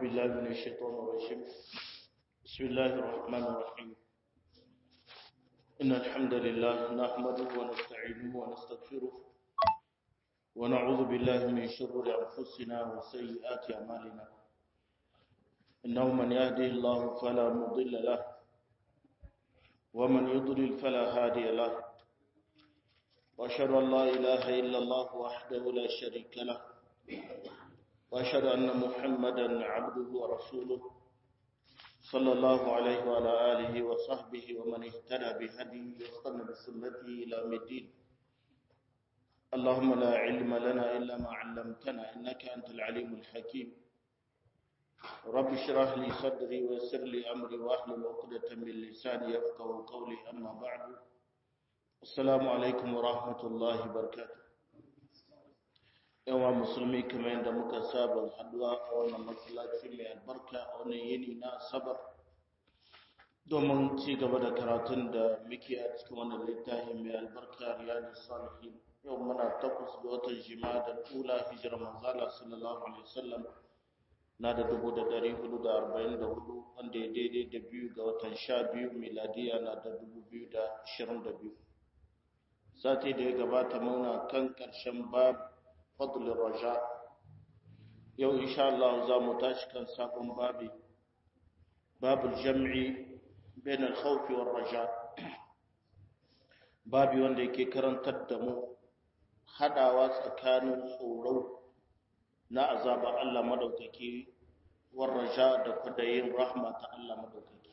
بالله من الشيطان الرجيم بسم الله الرحمن الرحيم إن الحمد لله نحمده ونستعينه ونستغفره ونعوذ بالله من شرور أنفسنا وسيئات أعمالنا إنه من يهدي الله فلا مضل له ومن يضلل فلا هادي له وأشهد أن لا إله إلا الله وحده لا شريك له وأشهد أن محمدا عبده ورسوله صلى الله عليه وعلى آله وصحبه ومن اهتدى بهديه واستنى بسنته إلى يوم الدين اللهم لا علم لنا إلا ما علمتنا إنك أنت العليم الحكيم رب اشرح لي صدري ويسر لي أمري واحلل عقدة من لساني يفقه قولي أما بعد السلام عليكم ورحمة الله وبركاته yawa musulmi kamar yadda muka saba haduwa a wannan masallaci mai albarka a wannan yini na asabar domin ci gaba da karatun da muke a cikin wannan littafi mai albarka riyadu salihin yau muna takwas ga watan jima da tula hijirar manzala sallallahu alaihi wasallam na da dubu da dari hudu da arba'in da hudu wanda ya daidai da biyu ga watan sha biyu miladiya na da dubu biyu da ashirin da biyu sati da ya gabata muna kan ƙarshen babu فضل الرجاء يو إن شاء الله زامو تاشكا ساقم بابي باب الجمع بين الخوف والرجاء بابي wanda yake karantar da mu hadawa tsakanin tsoro na azaba Allah madaukaki war raja da kudayin rahma ta Allah madaukaki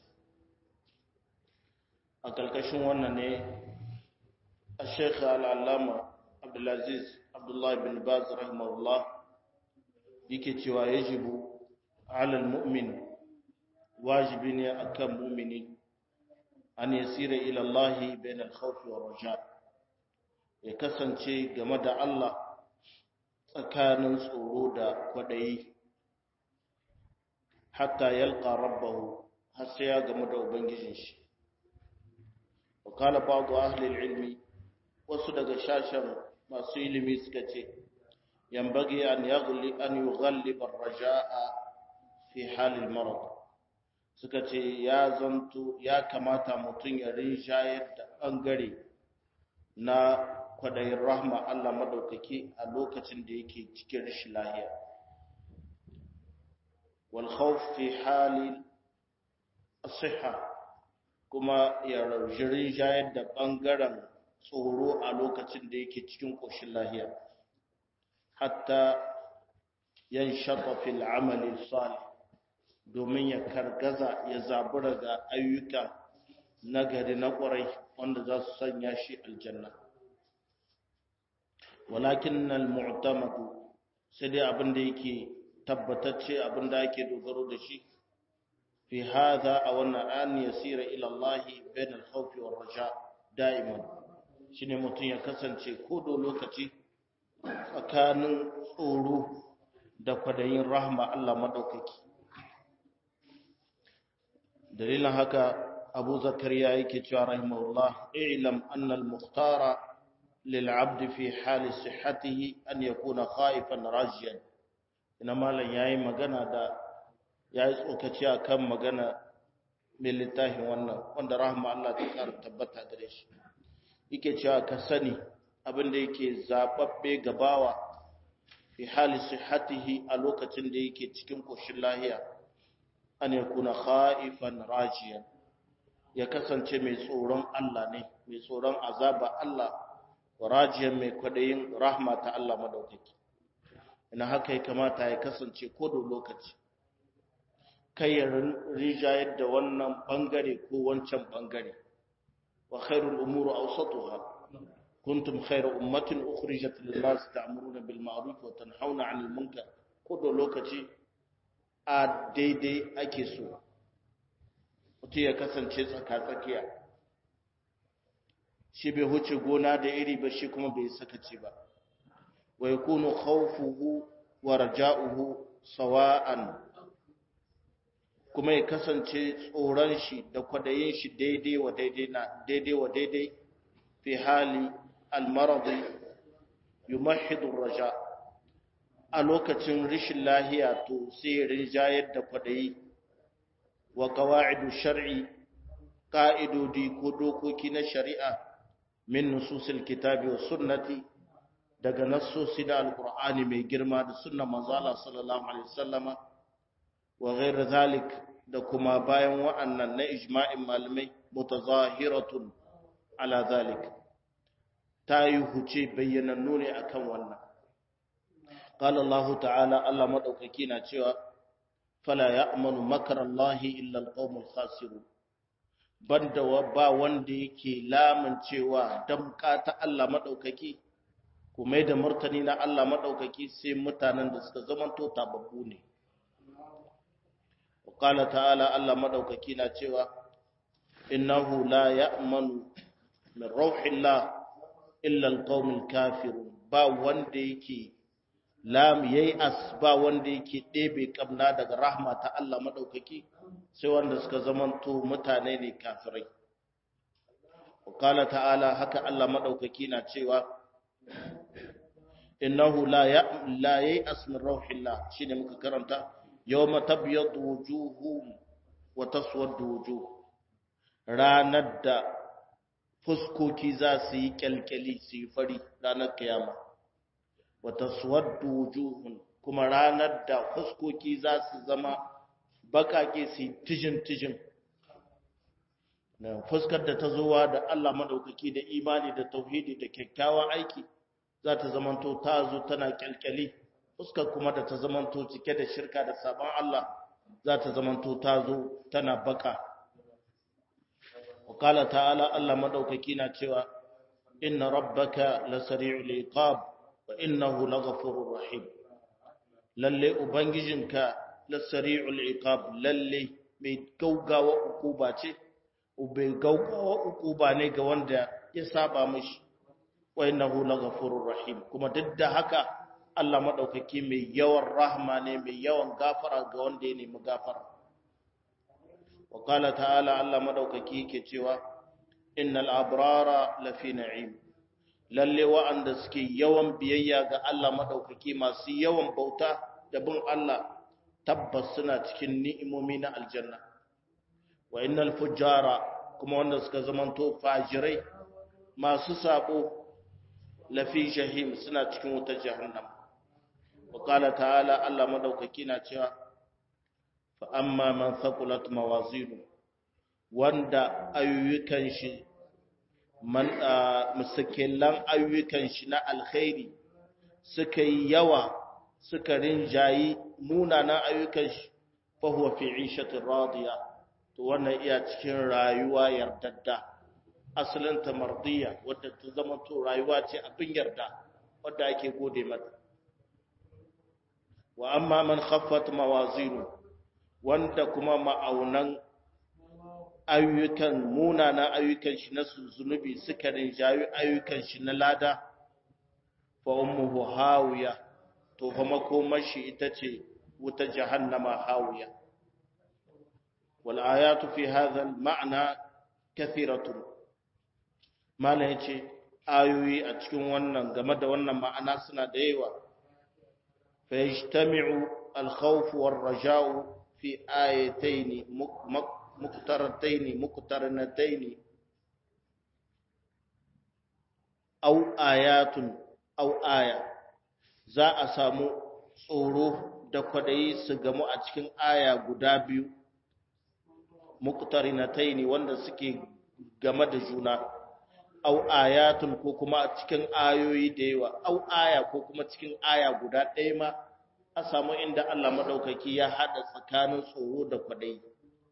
a kalkashin wannan ne a Sheikh Al-Allama Abdulaziz Abdullah bin Baz rahimahullah yake cewa yajibu alal mu'min wajibi ne akan mu'mini an yasira ila Allah bain al-khawf wa raja ya kasance game da Allah tsakanin tsoro da kwadayi hatta yalqa rabbahu har sai ya game da ubangijin shi wa qala ba'd ahli al-ilmi wasu daga shashan masu ilimi suka ce yambagi an yaghli an yughalliba ar-raja'a fi halil marad suka ce ya zanto ya kamata mutum ya rinjayar da bangare na kwadayin rahma Allah madaukaki a lokacin da yake cikin rashin lahiya wal khawf fi halil as-sihha kuma ya rinjayar da bangaren tsoro a lokacin da yake cikin ƙoshin lahiya hatta yan shafa fil amali salih domin ya kargaza ya zabura ga ayyuka nagari na ƙwarai wanda za su sanya shi aljanna walakin nan mu'tamadu sai dai abin da yake tabbatacce abin da ake dogaro da shi fi hadha a wannan an yasira ila Allah bain al-khawfi war raja da'iman shine mutum ya kasance kodo lokaci tsakanin tsoro da kwadayin rahma Allah madaukaki dalilin haka Abu Zakariya yake cewa rahimahullah i'lam anna al-mukhtara lil 'abd fi hal sihhatihi an yakuna khaifan rajiyan ina malan yayi magana da yayi tsokaci akan magana mai littafin wannan wanda rahma Allah ta kara tabbata gare shi yake cewa ka sani abinda yake zababbe gabawa fi hali sihhatihi a lokacin da yake cikin koshin lahiya an yakuna khaifan rajiyan ya kasance mai tsoron Allah ne mai tsoron azaba Allah rajiyan mai kwadayin rahma ta Allah madaukaki ina haka ya kamata ya kasance ko da lokaci kai ya rijayar da wannan bangare ko wancan bangare وخير الأمور أوسطها كنتم خير أمة أخرجت للناس تأمرون بالمعروف وتنحون عن المنكر كل لوكتي a daidai ake so mutum ya kasance tsaka-tsakiya shi bai huce gona da iri ba shi kuma bai sakaci ba wa yakunu khawfuhu wa raja'uhu sawa'an kuma ya kasance tsoron shi da kwadayin shi daidai wa daidai na daidai wa daidai fi hali almaradi yumahidu raja a lokacin rishin lahiya to sai rinjayar da kwadayi wa qawa'idu shar'i ka'idodi ko dokoki na shari'a min nususil kitabi wa sunnati daga nassosi da alqur'ani mai girma da sunnar manzo Allah sallallahu alaihi wasallama wa ghairu zalik da kuma bayan wa'annan na ijma'in malamai mutazahiratun ala zalik ta yi huce bayyanannu ne akan wannan qala Allah ta'ala Allah madaukaki na cewa fala ya'manu makara Allah illa alqawmul khasirun banda ba wanda yake lamun cewa damka ta Allah madaukaki kuma da martani na Allah madaukaki sai mutanen da suka zamanto tababbu ne qala ta'ala Allah madaukaki na cewa innahu la ya'manu min rauhillah illa alqaumul kafirun ba wanda yake lam yayi as ba wanda yake ɗebe kamna daga rahma ta Allah madaukaki sai wanda suka zamanto mutane ne kafirai qala ta'ala haka Allah madaukaki na cewa innahu la ya la yayi as min rauhillah shine muka karanta yawma tabyadu wujuhum wa taswaddu wujuh ranar da fuskoki za su yi kyalkyali su yi fari ranar kiyama wa taswaddu wujuhun kuma ranar da fuskoki za su zama bakake su yi tijin tijin na fuskar da ta zowa da Allah madaukaki da imani da tauhidi da kyakkyawan aiki za ta zamanto ta zo tana kyalkyali fuskar kuma da ta zamanto cike da shirka da sabon Allah za ta zamanto ta zo tana baka wakala ta'ala Allah madaukaki na cewa inna rabbaka lasari'ul iqab wa innahu laghafurur rahim lalle ubangijinka lasari'ul iqab lalle mai gaugawa ukuba ce ubai gaugawa ukuba ne ga wanda ya saba mishi wa innahu laghafurur rahim kuma duk da haka Allah maɗaukaki mai yawan rahma ne mai yawan gafara ga wanda ya nemi gafara. Wa ƙala ta'ala Allah maɗaukaki ke cewa, Innal abrara lafi na'im, lalle wa'anda suke yawan biyayya ga Allah maɗaukaki masu yawan bauta da bin Allah tabbas suna cikin ni'imomi na aljanna. Wa innal fujjara kuma wanda suka zamanto fajirai masu sabo lafi jahim suna cikin wutar jahannama. وقال تعالى الله مدوكaki na cewa fa amma man thaqulat mawazinu wanda ayyukan shi man musakilan ayyukan shi na alkhairi suka yi yawa suka rinjayi munanan ayyukan shi fa huwa fi 'ishatin radiya to wannan iya cikin rayuwa yardadda asalin ta mardiya wadda ta zama to rayuwa ce abin yarda wadda ake gode mata wa amma man khaffat mawazinu wanda kuma ma'aunan ayyukan munana ayyukan shi na zunubi suka rinjayi ayyukan shi na lada fa ummuhu hawiya to fa makomar shi ita ce wuta jahannama hawiya wal ayatu fi hadha al ma'na kathiratun mala yace ayoyi a cikin wannan game da wannan ma'ana suna da yawa fa yajtami'u al khawf war raja'u fi ayatayn مقترتين مقترنتين أو آيات أو آية za a samu tsoro da kwadayi su gamu a cikin aya guda biyu muqtarinatai ne wanda suke game da juna au ayatun ko kuma a cikin ayoyi da yawa au aya ko kuma cikin aya guda ɗaya ma a samu inda Allah madaukaki ya hada tsakanin tsoro da kwadayi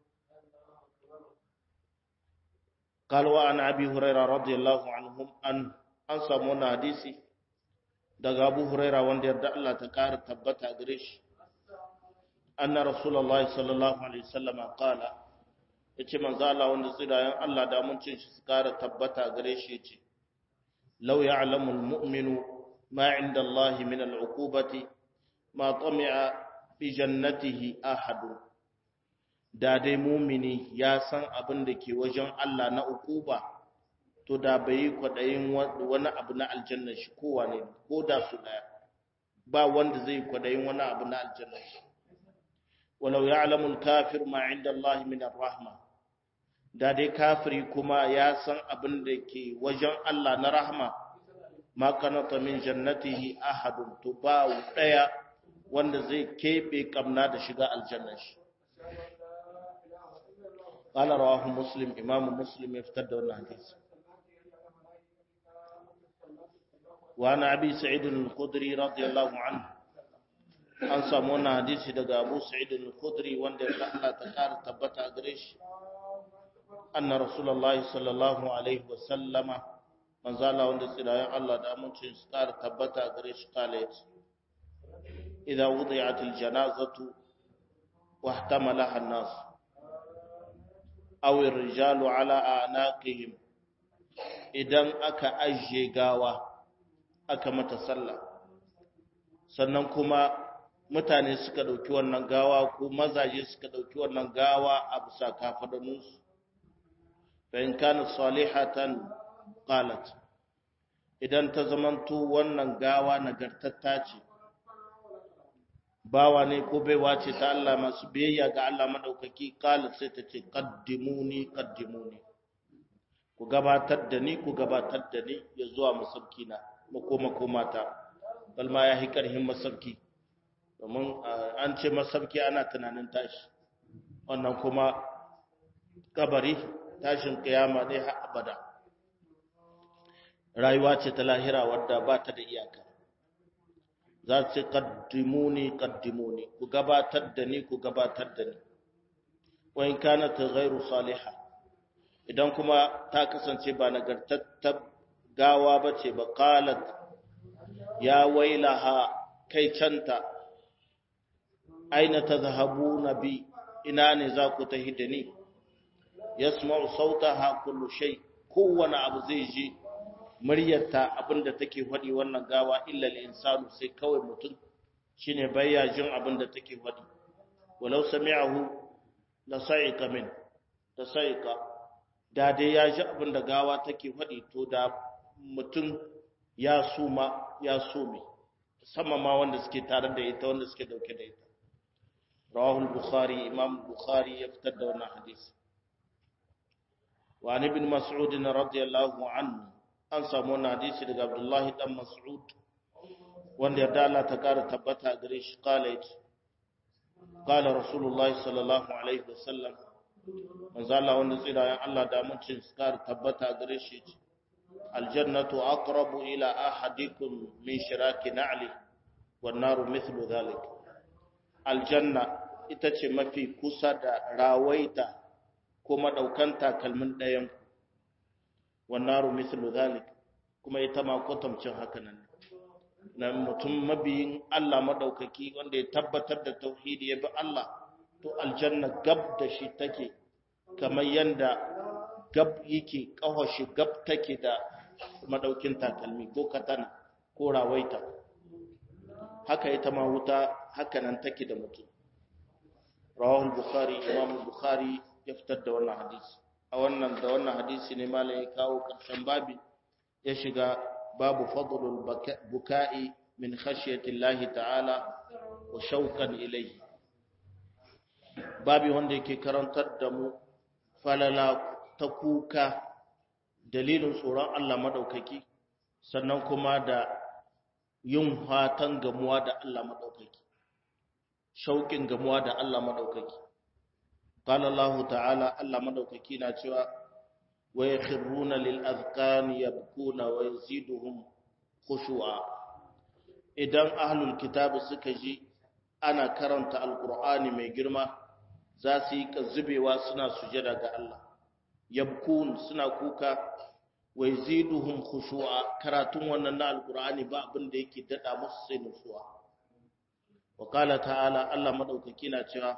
قال وعن ابي هريره رضي الله عنهم ان an samu wannan hadisi daga Abu Huraira wanda yarda Allah ta kara tabbata gare shi anna rasulullahi sallallahu alaihi wasallam qala yace manzo Allah wanda tsirayen Allah da mun cin shi su kara tabbata gare shi yace law ya'lamu almu'minu ma 'inda Allah min al'uqubati ma tami'a bi jannatihi ahadun da dai mumini ya san abin da ke wajen Allah na ukuba to da bai yi kwaɗayin wani abu na aljanna shi kowa ne ko da su ɗaya ba wanda zai kwadayin wani abu na aljanna walau ya'lamu al-kafir ma 'inda Allah min ar-rahma da dai kafiri kuma ya san abin da ke wajen Allah na rahma ma kanata min jannatihi ahadun to ba daya wanda zai kebe kamna da shiga aljanna shi qala rawahu muslim imam muslim ya fitar da wannan hadisi wa ana abi sa'id al-khudri radiyallahu anhu an samu wannan hadisi daga abu sa'id al-khudri wanda ya Allah ta kara tabbata a gare shi anna rasulullahi sallallahu alaihi wa sallama manzala wanda tsirayen Allah da amincin su kara tabbata a gare shi kala yace idza wudi'at al-janazatu wa ihtamalaha an-nas aw ar-rijalu ala anaqihim idan aka ajiye gawa aka mata sallah sannan kuma mutane suka ɗauki wannan gawa ko mazaje suka ɗauki wannan gawa a bisa kafaɗaninsu bayan kana salihatan qalat idan ta zamanto wannan gawa nagartatta ce bawa ne ko baiwa ce ta Allah masu biyayya ga Allah madaukaki qalat sai ta ce qaddimuni qaddimuni ku gabatar da ni ku gabatar da ni ya zuwa masauki na makoma komata balma ya hi karhin masauki domin an ce masauki ana tunanin tashi wannan kuma kabari tashin kiyama ne har abada rayuwa ce ta lahira wadda ba ta da iyaka za su kaddimuni kaddimuni ku gabatar da ni ku gabatar da ni wa in kana ta ghairu salihah idan kuma ta kasance ba nagartattar gawa ba ce ba qalat ya wailaha kai canta aina tadhhabuna bi ina ne za ku tahi da ni yasma'u sautaha kullu shay kowane abu zai ji muryarta abinda take faɗi wannan gawa illa al-insanu sai kawai mutum shine bayya jin abinda take faɗi walau sami'ahu la sa'iqa min da sa'iqa da dai ya ji abinda gawa take faɗi to da mutum ya suma ya some sama ma wanda suke tare da ita wanda suke dauke da ita rawahul bukhari imam bukhari ya fitar da wannan hadisi wa an ibn mas'ud radiyallahu anhu an samu wannan hadisi daga abdullahi dan mas'ud wanda yarda Allah ta kara tabbata gare shi kala yace kala rasulullahi sallallahu alaihi wasallam manzo Allah wanda tsira Allah da mutum su kara tabbata gare shi yace aljannatu aqrabu ila ahadikum min shiraki na'li wan naru mithlu dhalik aljanna ita ce mafi kusa da rawaita kuma daukan takalmin ɗayan wan naru mithlu dhalik kuma ita ma kwatamcin haka nan na mutum mabiyin Allah madaukaki wanda ya tabbatar da tauhidi ya bi Allah to aljanna gab da shi take kamar yanda gab yake kawashi gab take da madaukin takalmi ko katana ko rawaita haka ita ma wuta haka nan take da mutum rawahul bukhari imam bukhari ya fitar da wannan hadisi a wannan da wannan hadisi ne malai ya kawo karshen babi ya shiga babu fadlul buka'i min khashyati Allah ta'ala wa shauqan ilayhi babi wanda yake karantar da mu falala ta kuka dalilin tsoron Allah madaukaki sannan kuma da yin fatan gamuwa da Allah madaukaki shauƙin gamuwa da Allah madaukaki qala Allah ta'ala Allah madaukaki na cewa wa yakhruna lil azqani yabkuna wa yaziduhum khushu'a idan ahlul kitab suka ji ana karanta alqur'ani mai girma za su yi zubewa suna sujada ga Allah yabkun suna kuka wa yaziduhum khushu'a karatun wannan na alqur'ani ba abin da yake dada musu sai nutsuwa wa qala ta'ala Allah madaukaki na cewa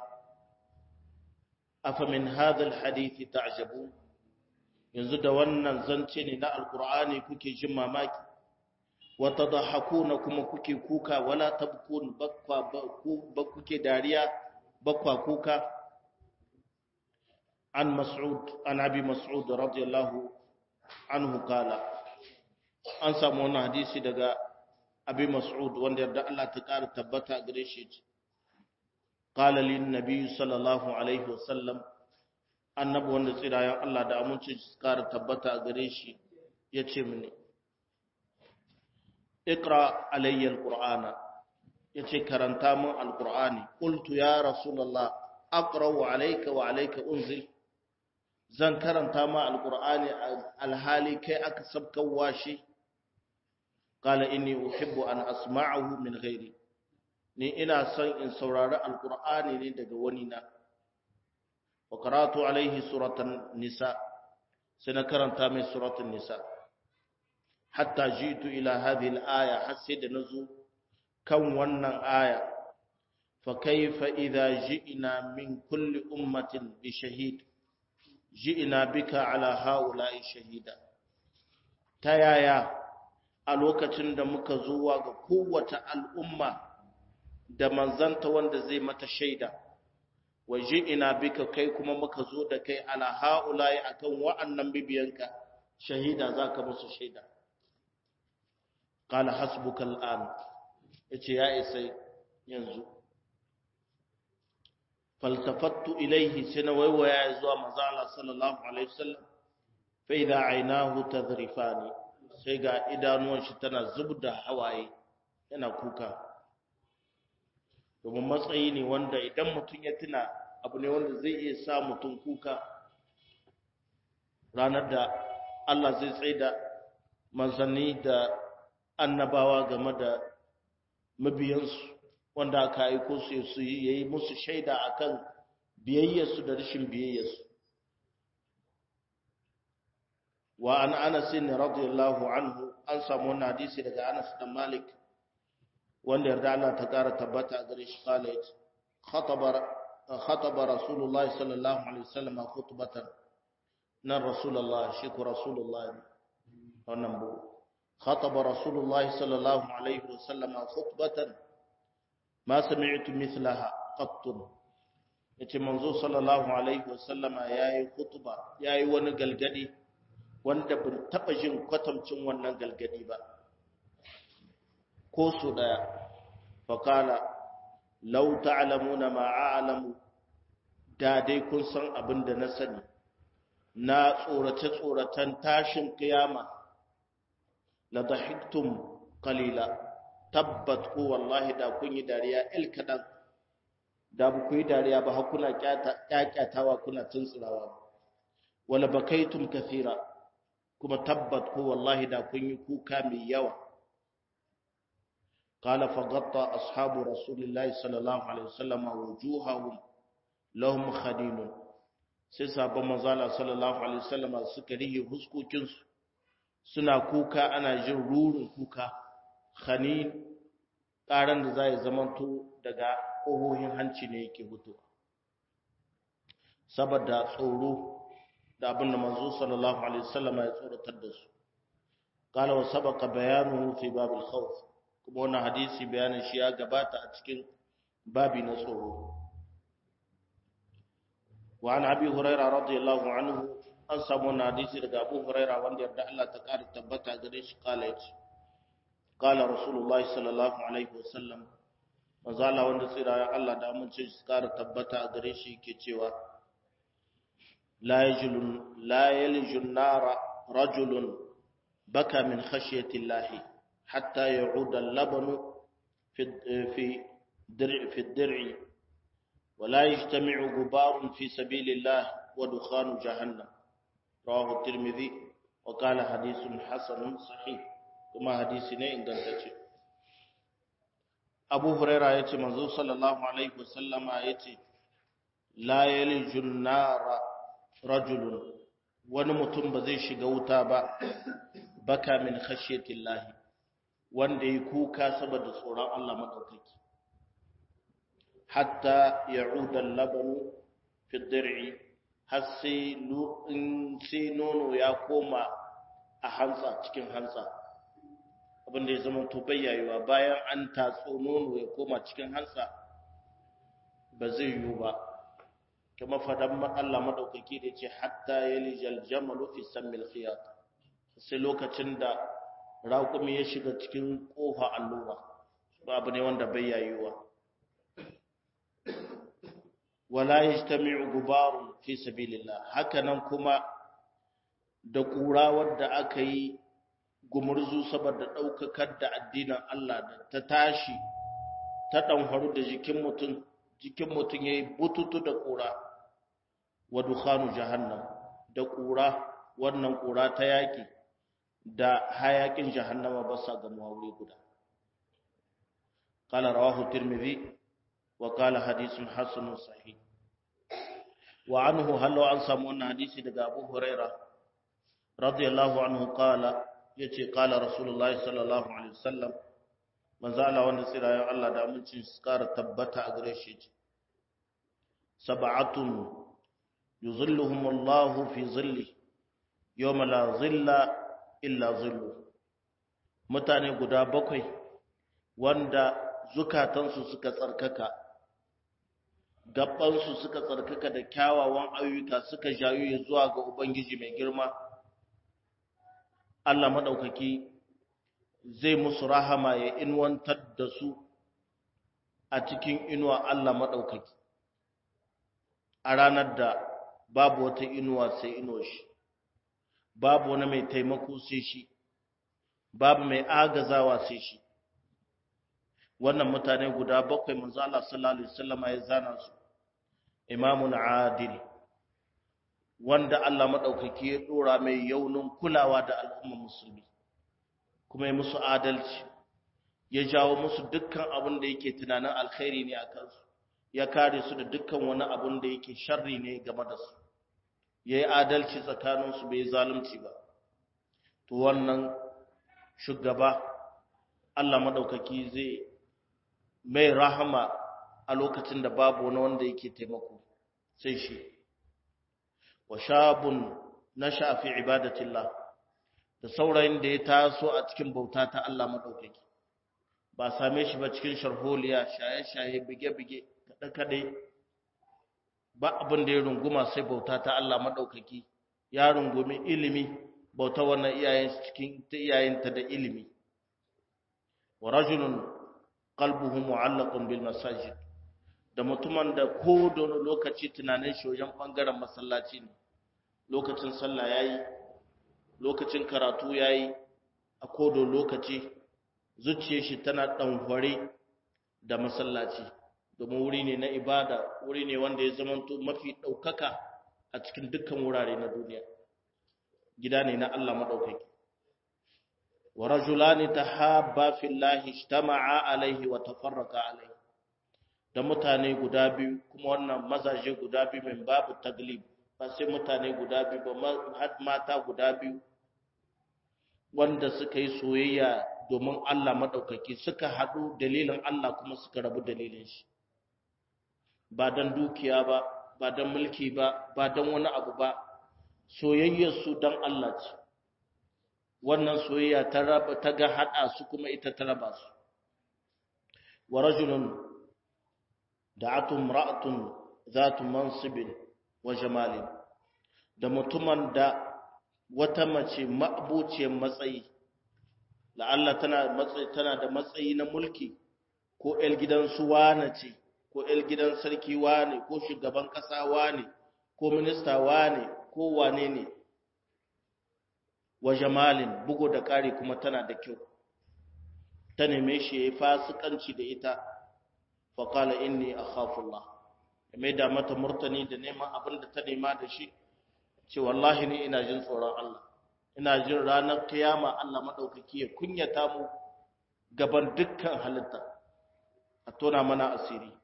afa min hadha alhadith ta'jabun yanzu da wannan zance ne na alqur'ani kuke jin mamaki wa tadhakuna kuma kuke kuka wala tabkun bakwa ba kuke dariya bakwa kuka an mas'ud an abi mas'ud radiyallahu anhu kala an samu wannan hadisi daga abi mas'ud wanda yarda Allah ta ƙara tabbata gare shi qala lin nabiy sallallahu alaihi wasallam annabi wanda tsirayen Allah da aminci su ƙara tabbata gare shi yace mini iqra alayya alqur'ana yace karanta min alqur'ani qultu ya rasulullah aqra'u alayka wa alayka unzil zan karanta ma alqur'ani alhali kai aka sabkawa shi qala inni uhibbu an asma'ahu min ghairi ni ina son in saurari alqur'ani ne daga wani na wa qara'tu alayhi suratan nisa sai na karanta mai suratan nisa hatta jitu ila hadhihi al-aya har sai da nazo kan wannan aya fa kayfa idha ji'na min kulli ummatin bi shahid ji'na bika ala haula'i shahida ta yaya a lokacin da muka zuwa ga kowace al'umma da manzanta wanda zai mata shaida wa ji'na bika kai kuma muka zo da kai ala haula'i akan wa'annan bibiyanka shahida zaka musu shaida قال حسبك الآن yace ya isa yanzu faltafattu ilaihi sai na waiwaya zuwa manzo Allah sallallahu alaihi wasallam fa idha aynahu tadrifani sai ga idanuwan shi tana zubda hawaye yana kuka domin matsayi ne wanda idan mutum ya tuna abu ne wanda zai iya sa mutum kuka ranar da Allah zai tsaida manzanni da annabawa game da mabiyansu wanda aka aiko su su yi musu shaida akan biyayyarsu da rashin biyayyarsu wa an anas radiyallahu anhu an samu wannan hadisi daga Anas dan Malik wanda yarda Allah ta kara tabbata a gare shi kala yace khataba khataba rasulullahi sallallahu alaihi wasallam khutbatan nan rasulullah shi ko rasulullah wannan bu خطب رسول الله صلى الله عليه وسلم خطبة ما سمعت مثلها قط yace manzo sallallahu alaihi wasallama yayi khutba yayi wani galgadi wanda ban taba jin kwatamcin wannan galgadi ba ko su daya faqala law ta'lamuna ma a'lamu da dai kun san abin da na sani na tsorace tsoratan tashin kiyama la dahiktum qalila tabbat ku wallahi da kun yi dariya il kadan da bu ku yi dariya ba har kuna kyakkyatawa kuna tuntsirawa wala bakaitum kathira kuma tabbat ku wallahi da kun yi kuka mai yawa قال فغطى أصحاب رسول الله صلى الله عليه وسلم وجوههم لهم خدين sai sabon manzala sallallahu alaihi wasallam suka rihe huskokinsu suna kuka ana jin rurin kuka khanin ƙaran da za ya zamanto daga ƙohohin hanci ne yake hutu saboda tsoro da abin da manzo sallallahu alaihi wasallam ya tsoratar da su qala wa sabaqa bayanuhu fi bab al-khawf kuma wannan hadisi bayanin shi ya gabata a cikin babi na tsoro wa an abi hurairah radiyallahu anhu an samu wannan hadisi daga Abu Huraira wanda yarda Allah ta ƙara tabbata gare shi kala yace kala Rasulullahi sallallahu alaihi wasallam manzo Allah wanda tsira Allah da amince shi ƙara tabbata gare shi yake cewa la yajlun la yalijun nara rajulun baka min khashyati Allah hatta ya'uda al-labanu fi fi dir'i fi dir'i ولا يجتمع غبار في سبيل الله ودخان جهنم رواه الترمذي وقال حديث حسن صحيح kuma hadisi ne ingantacce Abu Huraira yace manzo sallallahu alaihi wasallama yace la yalijun nara rajulun wani mutum ba zai shiga wuta ba baka min khashiyatillahi wanda yi kuka saboda tsoron Allah madaukaki hatta ya'uda al-labanu fi dir'i har sai nono ya koma a hantsa cikin hantsa abinda ya zama to bayyayuwa bayan an tatso nono ya koma cikin hantsa ba zai yiwu ba kuma fadan Allah madaukaki da ce hatta yalijal jamalu fi sammil khiyat sai lokacin da raƙumi ya shiga cikin ƙofa allura babu ne wanda bai yayuwa wala yajtami'u gubarun fi sabilillah hakanan kuma da ƙura wadda aka yi gumurzu saboda ɗaukakar da addinin Allah da ta tashi ta ɗanfaru da jikin mutum jikin mutum ya yi bututu da ƙura wa dukhanu jahannam da ƙura wannan ƙura ta yaƙi da hayaƙin jahannama ba sa gamuwa wuri guda قال رواه الترمذي وقال حديث حسن صحيح وعنه هل عن سمون حديث دغ ابو هريره رضي الله عنه قال yace qala rasulullahi sallallahu alaihi wasallam manzo Allah wanda tsirayen Allah da amincin su kara tabbata a gare shi ce sab'atun yuzilluhum Allah fi zilli yawma la zilla illa zillu mutane guda bakwai wanda zukatansu suka tsarkaka gabansu suka tsarkaka da kyawawan ayyuka suka jayu zuwa ga ubangiji mai girma Allah maɗaukaki zai musu rahama ya inwantar da su a cikin inuwa Allah maɗaukaki a ranar da babu wata inuwa sai inuwa shi babu wani mai taimako sai shi babu mai agazawa sai shi wannan mutane guda bakwai manzo Allah sallallahu alaihi wasallam ya zana su imamun adil wanda Allah maɗaukaki ya ɗora mai yaunin kulawa da al'umma musulmi kuma ya musu adalci ya jawo musu dukkan abin da yake tunanin alkhairi ne a kansu ya kare su da dukkan wani abin da yake sharri ne game da su ya yi adalci tsakaninsu bai zalunci ba to wannan shugaba Allah maɗaukaki zai mai rahama a lokacin da babu wani wanda yake taimako sai shi wa shabun nasha fi ibadatillah da saurayin da ya taso a cikin bauta ta Allah madaukaki ba same shi ba cikin sharholiya shaye-shaye bige-bige kada-kade ba abin da ya runguma sai bauta ta Allah madaukaki ya rungumi ilimi bauta wannan iyayen cikin ta iyayenta da ilimi wa rajulun qalbuhu mu'allaqun bil masajid da mutumin da ko da lokaci tunanin shi wajen bangaren masallaci ne lokacin sallah yayi lokacin karatu yayi a kodo lokaci zuciyar shi tana danhware da masallaci domin wuri ne na ibada wuri ne wanda ya zamanto mafi daukaka a cikin dukkan wurare na duniya gida ne na Allah madaukaki wa rajulani tahabba fillahi ijtama'a alaihi wa tafarraqa alaihi da mutane guda biyu kuma wannan mazaje guda biyu min babu taglib ba sai mutane guda biyu ba har mata guda biyu wanda suka yi soyayya domin Allah madaukaki suka haɗu dalilin Allah kuma suka rabu dalilin shi ba dan dukiya ba ba dan mulki ba ba dan wani abu ba soyayyar su dan Allah ce wannan soyayya ta raba ta ga hada su kuma ita ta raba su wa rajulun da'atu imra'atun zatu mansibin wa jamalin da mutumin da wata mace ma'abuciyar matsayi la'alla tana matsayi tana da matsayi na mulki ko el gidan su wane ce ko el gidan sarki wane ko shugaban kasa wane ko minista wane ko wane ne wa jamalin bugo da kare kuma tana da kyau ta neme shi yayi fasikanci da ita fa qala inni akhafullah mai da mata murtani da neman abin da ta nema da shi ce wallahi ni ina jin tsoron Allah ina jin ranar kiyama Allah madaukaki ya kunyata mu gaban dukkan halitta a tona mana asiri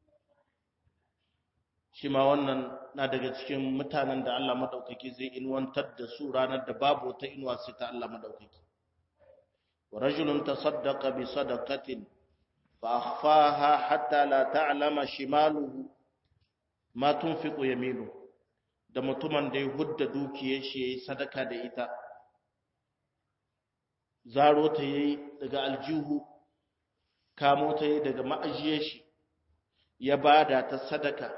shi ma wannan na daga cikin mutanen da Allah madaukaki zai inwantar da su ranar da babu wata inuwa sai ta Allah madaukaki wa rajulun tasaddaqa bi sadaqatin fa akhfaha hatta la ta'lama shimaluhu ma tunfiqu yaminu da mutumin da ya hudda dukiyar shi yayi sadaka da ita zaro ta yayi daga aljihu kamo ta yayi daga ma'ajiyar shi ya bada ta sadaka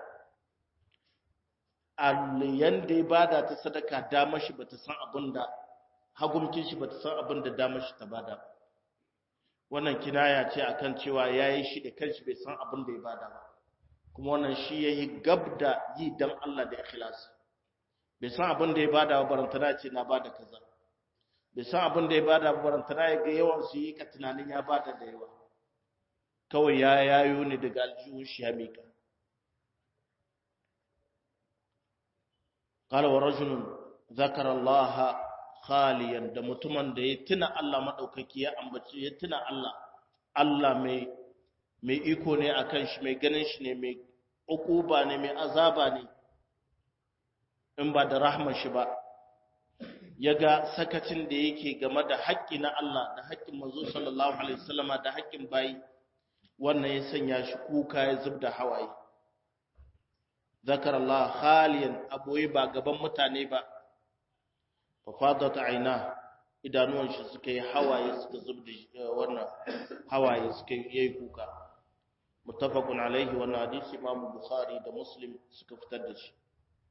alliyan da ya bada ta sadaka dama shi bata san abin da hagumkin shi bata san abin da damar shi ta bada ba wannan kinaya ce akan cewa yayi shi da kanshi bai san abin da ya bada ba kuma wannan shi yayi gab da yi dan Allah da ikhlasi bai san abin da ya bada ba barantana ce na bada kaza bai san abin da ya bada ba barantana ya ga yawan su yi ka tunanin ya bada da yawa kawai ya yayo ne daga aljihun shi ya mika قال ورجل ذكر الله khaliyan da mutumin da ya tuna Allah madaukaki ya ambaci ya tuna Allah Allah mai mai iko ne akan shi mai ganin shi ne mai ukuba ne mai azaba ne in ba da rahmar shi ba yaga sakacin da yake game da haƙƙi na Allah da haƙƙin manzo sallallahu alaihi wasallama da haƙƙin bayi wannan ya sanya shi kuka ya zubda hawaye zakar Allah khaliyan aboye ba gaban mutane ba fafadat aina idanuwan shi suka yi hawaye suka zubda wannan hawaye suka yi kuka muttafaqun alaihi wannan hadisi Imam Bukhari da Muslim suka fitar da shi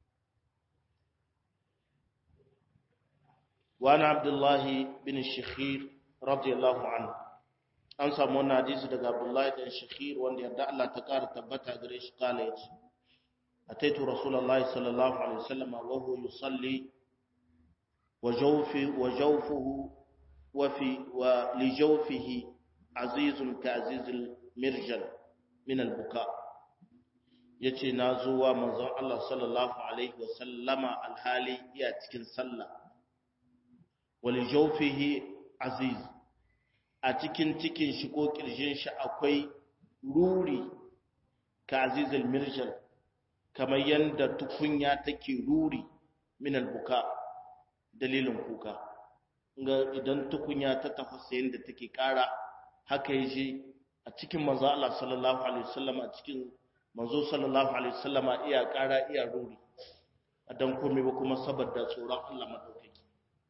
wa ana Abdullah bin Shikhir radiyallahu anhu an samu wannan hadisi daga Abdullah bin Shikhir wanda yarda Allah ta kara tabbata gare shi kala yace ataitu rasulullahi sallallahu alaihi wasallam wa huwa yusalli وجوف وجوفه وفي ولجوفه عزيز كعزيز المرجل من البكاء yace na zuwa manzon Allah sallallahu alaihi wasallama alhali iya cikin sallah wali jawfihi aziz a cikin cikin shi ko kirjin shi akwai ruri ka azizul mirjal kamar yanda tukunya take ruri min albuka dalilin kuka ga idan tukunya ta tafasa yadda take kara haka yaje a cikin manzo Allah sallallahu alaihi wasallam a cikin manzo sallallahu alaihi wasallam iya kara iya ruri dan komai ba kuma saboda tsoron Allah madaukaki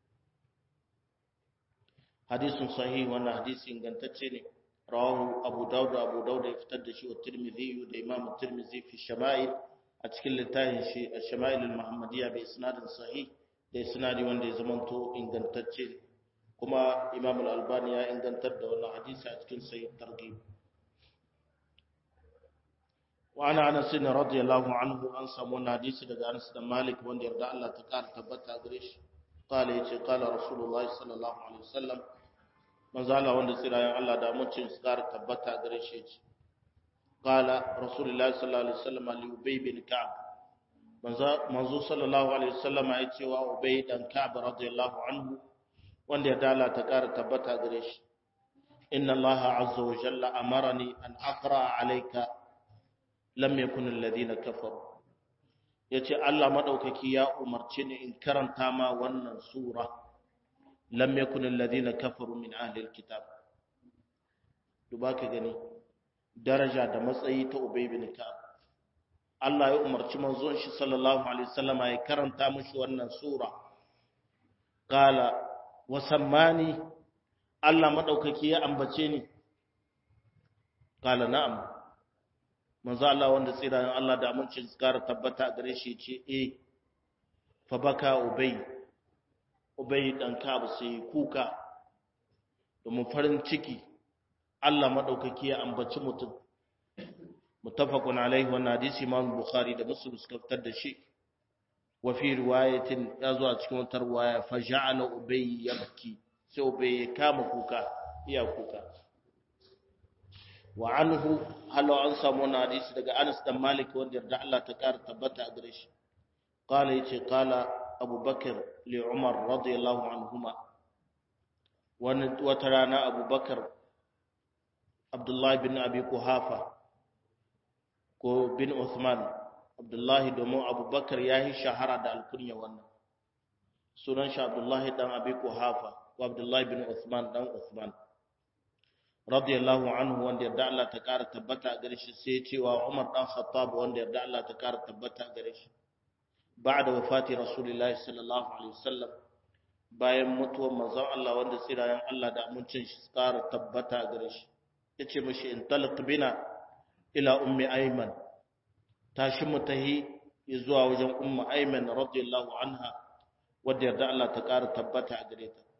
hadisin sahih wannan hadisi ingantacce ne rawahu abu daud abu daud ya fitar da shi wa tirmidhi da imam tirmidhi fi shama'il a cikin littafin shi ash-shama'il al-muhammadiyya bi isnadin sahih da sinadi wanda ya zamanto ingantacce kuma imam al-albani ya ingantar da wannan hadisi a cikin sahih targhib wa ana anas bin radiyallahu anhu an samu wannan hadisi daga Anas da Malik wanda yarda Allah ta kara tabbata gare shi qala yace qala rasulullah sallallahu alaihi wasallam manzo Allah wanda tsirayen Allah da mutum su kara tabbata gare shi yace qala rasulullah sallallahu alaihi wasallam li ubay bin ka'b manzo sallallahu alaihi wasallama ya ce wa ubay dan ka'b radiyallahu anhu wanda ya dala ta kara tabbata gare shi inna allaha azza wa jalla amarani an aqra alayka lam yakun alladhina kafaru yace Allah madaukaki ya umarce ni in karanta ma wannan sura lam yakun alladhina kafaru min ahli alkitab duba ka gani daraja da matsayi ta ubay bin ka'b Allah ya umarci manzon shi sallallahu alaihi wasallama ya karanta mishi wannan sura qala wa sammani Allah madaukaki ya ambace ni qala na'am manzo Allah wanda tsirayen Allah da amincin tsara tabbata gare shi ce eh fa baka ubay ubay dan kabu sai kuka domin farin ciki Allah madaukaki ya ambaci mutum muttafaqun alaihi wannan hadisi Imam Bukhari da Muslim suka fitar da shi wa fi riwayatin ya zo a cikin wata riwaya fa ja'ala ubay yabki sai ubay ya kama kuka iya kuka wa anhu halu an samu wannan hadisi daga Anas dan Malik wanda yarda Allah ta kara tabbata a gare shi qala yace qala Abu Bakar li Umar radiyallahu anhuma wani wata rana Abu Bakar Abdullah bin Abi Kuhafa ko bin Uthman Abdullahi domin Abubakar ya yi shahara da alkunya wannan sunan shi Abdullahi dan Abi Kuhafa ko Abdullahi bin Uthman dan Uthman radiyallahu anhu wanda yarda Allah ta kara tabbata gare shi sai cewa Umar dan Khattab wanda yarda Allah ta kara tabbata gare shi ba'da wafati Rasulullahi sallallahu alaihi wasallam bayan mutuwar manzon Allah wanda tsirayen Allah da amincin shi kara tabbata gare shi yace mishi in talaq bina ila ummi ayman tashi mu tahi zuwa wajen ummu ayman radiyallahu anha wadda yarda Allah ta ƙara tabbata a gare ta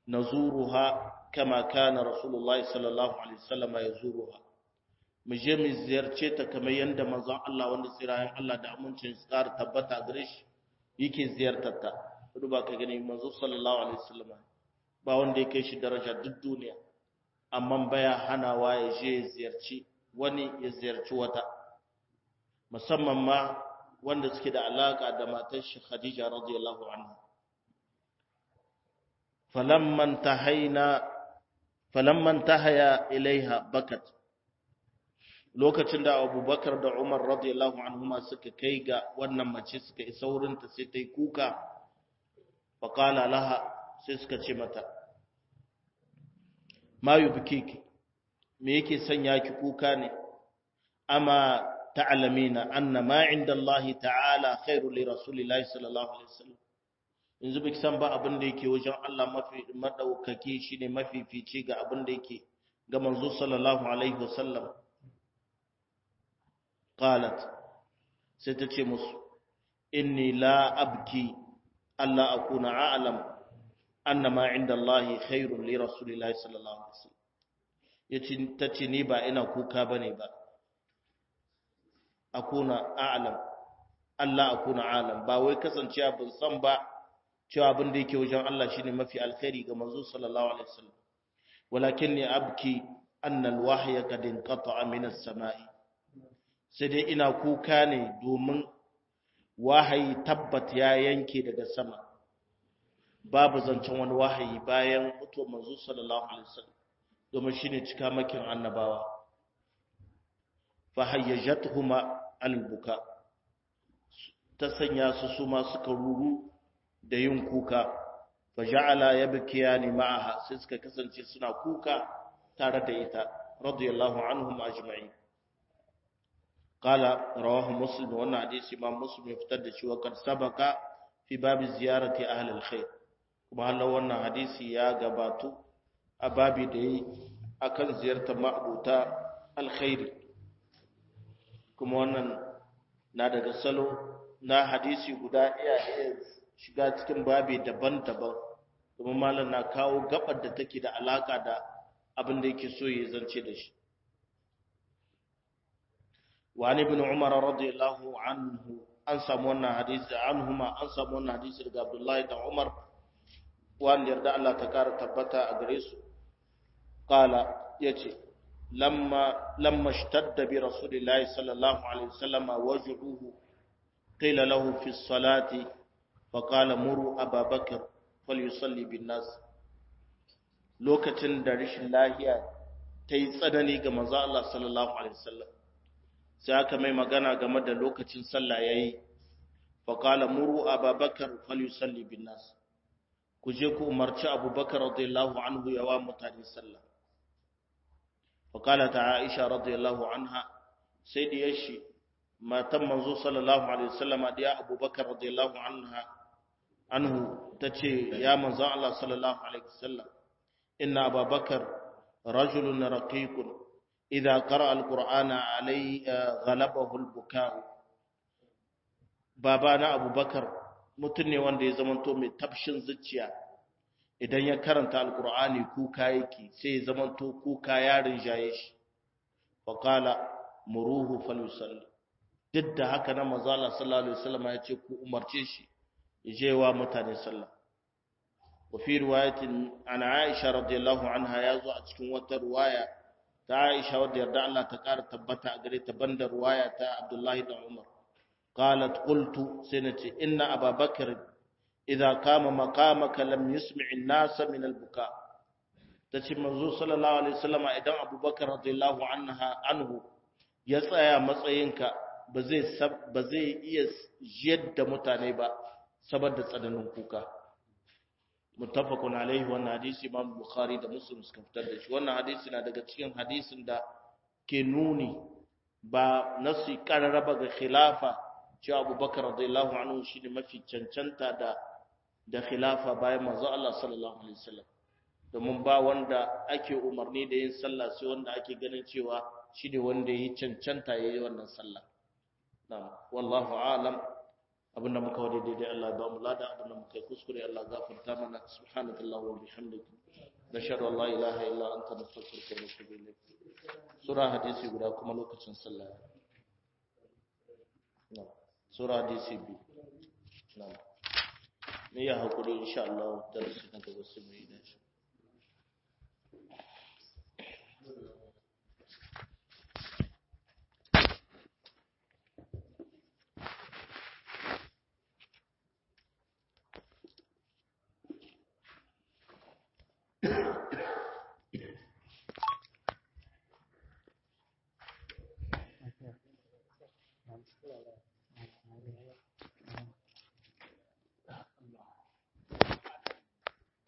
nazuruha kama kana rasulullahi sallallahu alaihi wasallam yazuruha mu je mu ziyarce ta kamar yanda manzon Allah wanda tsirayen Allah da amincin su ƙara tabbata gare shi yake ziyartar ta duba ka gani manzo sallallahu alaihi wasallam ba wanda ya kai shi daraja duk duniya amma baya hanawa ya je ya ziyarci wani ya ziyarci wata musamman ma wanda suke da alaka da matar shi Khadija radiyallahu anha falamman tahaina falamman tahaya ilaiha bakat lokacin da Abubakar da Umar radiyallahu anhuma suka kai ga wannan mace suka isa wurinta sai ta yi kuka faqala laha sai suka ce mata ma yubkiki me yake sanya ki kuka ne amma ta'lamina anna ma inda Allah ta'ala khairu li rasulillahi sallallahu alaihi wasallam yanzu biki san ba abin da yake wajen Allah mafi madaukaki shine mafifici ga abin da yake ga manzo sallallahu alaihi wasallam qalat sai ta ce musu inni la abki alla akuna a'lam anna ma inda Allah khairun li rasulillahi sallallahu alaihi wasallam yace tace ni ba ina kuka bane ba akuna a'lam Allah akuna a'lam ba wai kasancewa ban san ba cewa abin da yake wajen Allah shine mafi alkhairi ga manzo sallallahu alaihi wasallam walakinni abki anna alwahya qad inqata'a min as-sama'i sai dai ina kuka ne domin wahayi tabbat ya yanke daga sama babu zancen wani wahayi bayan mutuwar manzo sallallahu alaihi wasallam domin shine cika makin annabawa fa hayyajatuhuma albuka ta sanya su su ma suka ruru da yin kuka fa ja'ala yabkiyani ma'aha sai suka kasance suna kuka tare da ita radiyallahu anhum ajma'in qala rawahu muslim wannan hadisi imam muslim ya fitar da shi wa kad sabaka fi babi ziyarati ahli alkhair kuma Allah wannan hadisi ya gabatu a babi da yi akan ziyartar ma'abuta alkhairi kuma wannan na daga salo na hadisi guda iya iya shiga cikin babi daban-daban kuma malam na kawo gabar da take da alaka da abin da yake so ya zance da shi wani ibn umar radiyallahu anhu an samu wannan hadisi anhuma an samu wannan hadisi daga abdullahi da umar wanda yarda Allah ta kara tabbata a gare su qala yace lamma lamma ishtadda bi rasulillahi sallallahu alaihi wasallam wajhuhu qila lahu fi salati فقال مروا أبا بكر فليصلي بالناس lokacin da rashin lahiya ta yi tsanani ga manzo Allah sallallahu alaihi wasallam sai aka mai magana game da lokacin sallah yayi fa qala muru ababakar falyusalli bin nas ku je ku umarci abubakar radiyallahu anhu yawa mutane sallah fa qala ta aisha radiyallahu anha sai da yashi matan manzo sallallahu alaihi wasallam da abubakar radiyallahu anha anhu tace ya manzo Allah sallallahu alaihi wasallam inna ababakar rajulun raqiqun idza qara'a alqur'ana alai ghalabahu albuka'u baba na abubakar mutum ne wanda ya zamanto mai tafshin zuciya idan ya karanta alqur'ani kuka yake sai ya zamanto kuka ya rinjaye shi fa qala muruhu falyusalli duk da haka na manzo Allah sallallahu alaihi wasallam ya ce ku umarce shi ya je wa mutane sallah wa fi riwayatin an Aisha radiyallahu anha ya zo a cikin wata riwaya ta Aisha wadda yarda Allah ta ƙara tabbata a gare ta banda riwaya ta Abdullahi da Umar qalat qultu sai nace inna Abubakar idza qama maqamaka lam yusmi' an-nasa min al-buka tace manzo sallallahu alaihi wasallam idan Abubakar radiyallahu anha anhu ya tsaya matsayinka ba zai iya jiyar da mutane ba saboda tsananin kuka muttafaqun alaihi wannan hadisi imam bukhari da muslim suka fitar da shi wannan hadisi na daga cikin hadisin da ke nuni ba nasu kararraba ga khilafa cewa abubakar radiyallahu anhu shine mafi cancanta da da khilafa bayan manzo Allah sallallahu alaihi wasallam domin ba wanda ake umarni da yin sallah sai wanda ake ganin cewa shine wanda yi cancanta yayi wannan sallah نعم والله أعلم abinda muka wadi daidai Allah ba mu lada abinda muka yi kuskure Allah gafarta mana subhanaka allahumma wa bihamdika nashhadu an la ilaha illa anta nastaghfiruka wa natubu ilayk sura hadisi guda kuma lokacin sallah na sura hadisi bi na ne ya hakuri insha Allah darasi na gaba sai mu yi da shi